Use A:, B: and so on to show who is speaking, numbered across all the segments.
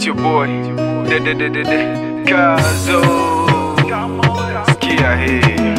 A: your boy de de de de de Kazo Sikia hii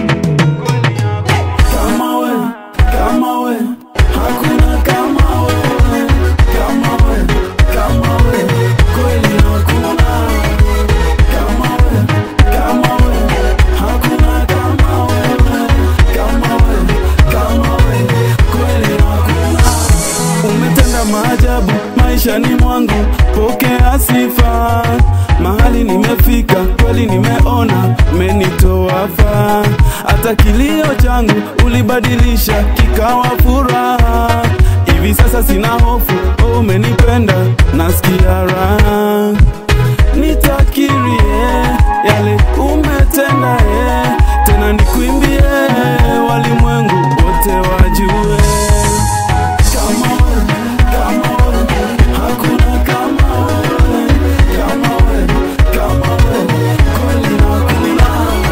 B: kama we, kama we, hakuna kama we, kama we, kama we, kweli hakuna. Kama we, kama we, hakuna kama we, kama we, kama we, kweli hakuna. Umetenda maajabu maishani mwangu, pokea sifa. Mahali nimefika kweli, nimeona umenitoa faa. Hata kilio changu ulibadilisha kikawa furaha. Hivi sasa sina hofu, oh, umenipenda, nasikia raha. Nitakirie yale umetenda, eh, tena nikuimbie, walimwengu wote wajue kama we, kama we, hakuna kama we, kama we, kama we, kweli hakuna.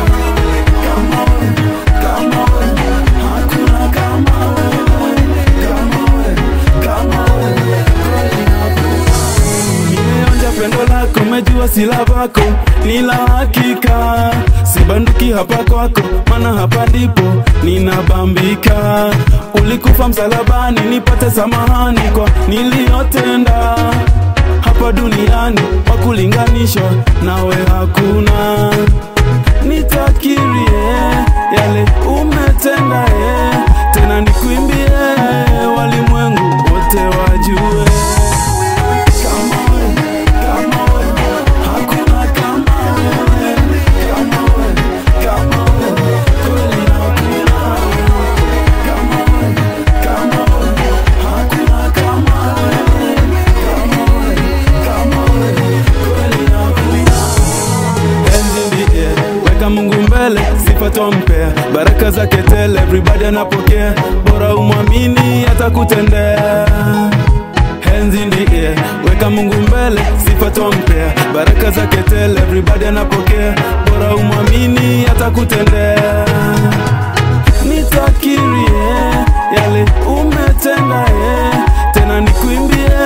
B: Kama we, kama we, hakuna kama we, kama we, kama we, kweli hakuna. Nimeonja pendo lako, mejua sila vako ni la hakika, sibanduki hapa kwako, maana hapa ndipo ninabambika. Ulikufa msalabani nipate samahani kwa niliyotenda hapa duniani, wa kulinganishwa nawe hakuna. Nitakirie yale umetenda, eh, tena nikuimbie, walimwengu wote wajue kama we, kama we, hakuna kama we, kama we, kama we, kweli hakuna. Kama we, kama we, hakuna kama we, kama we, kama we, kweli hakuna. Hands in the air, weka Mungu mbele, sifa twampea, baraka zake tele, everybody anapokea, bora umwamini atakutendea. Hands in the air, weka Mungu mbele, sifa twampea, baraka zake tele, everybody anapokea, bora umwamini atakutendea. Nitakirie yale umetenda, eh, tena nikuimbie,